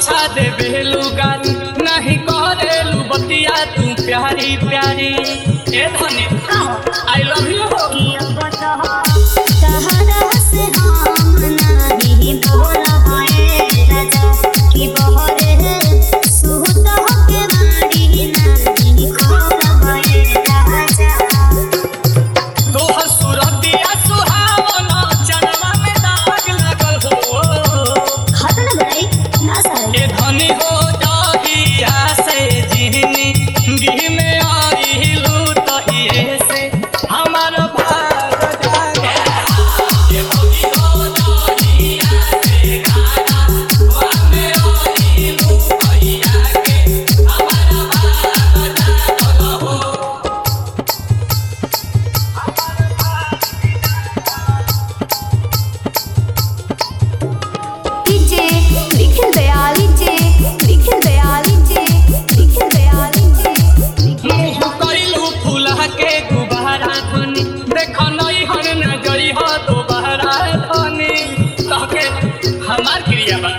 अच्छा दे बेलू गारी नहीं करेलू बतिया तू प्यारी प्यारी ए धनी आई लव यू कि अब तो तहरा से हम नहीं बोलबे राजा कि बहरे सुहत के बाड़ी नहीं खोलबे राजा तोहर सुरतिया सुहावना चनवा में दाग लगल हो हाथ न बड़ाई ना सारे ए धनी हो जागिया से जिहनी गिह में आइलू तहिए से हमार भाग जागे ए धनी हो जागिया से गाना वामे आइलू तहिया के हमार भाग जागल हो लीजे निखिल दयाल लीजे निखिल दयाल लीजे निखिल दयाल लीजे मुँह कइलू फूला के गुबारा धनी देख नई हर न गई हो दोबारा धनी तहके हमार क्रिया बा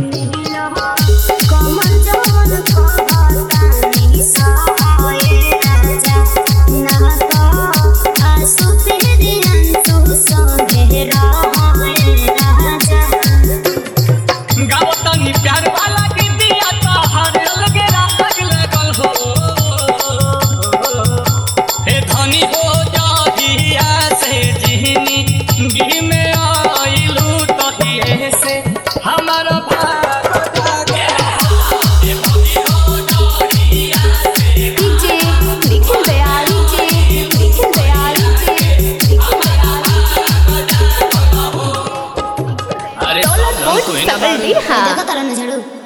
कमल जवन कहतानी सहाय राजा ना तो आंसू तेरे अंसू संगे रहाय राजा गाओ तनी प्यार वाला गीतिया तो हर अलगे राग लगल हो हे धनी हो जागिया से जिहनी गी में आइलू तहिए से हमार भाग जागे हे धनी हो जागिया से लीजे निखिल दयाल लीजे निखिल दयाल लीजे निखिल दयाल अरे डॉलर रंग कोट कोई ना सबल दिन हाँ जगह तरह न झड़ू